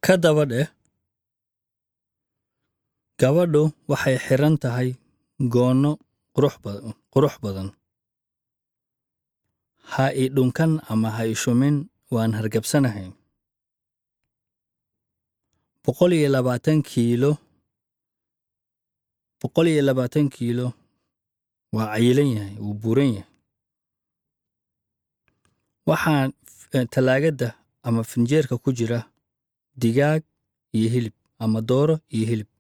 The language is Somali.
ka daba dheh gabadhu waxay xiran tahay goonno qurux ba- qurux badan ha i dhunkan ama ha i shumin waan hargabsanahay boqol iyo labaatan kiilo boqol iyo labaatan kiilo waa cayilan yahay wuu buuran yahay waxaan eh, talaagadda ama finjeerka ku jira digaag iyo hilib ama dooro iyo hilib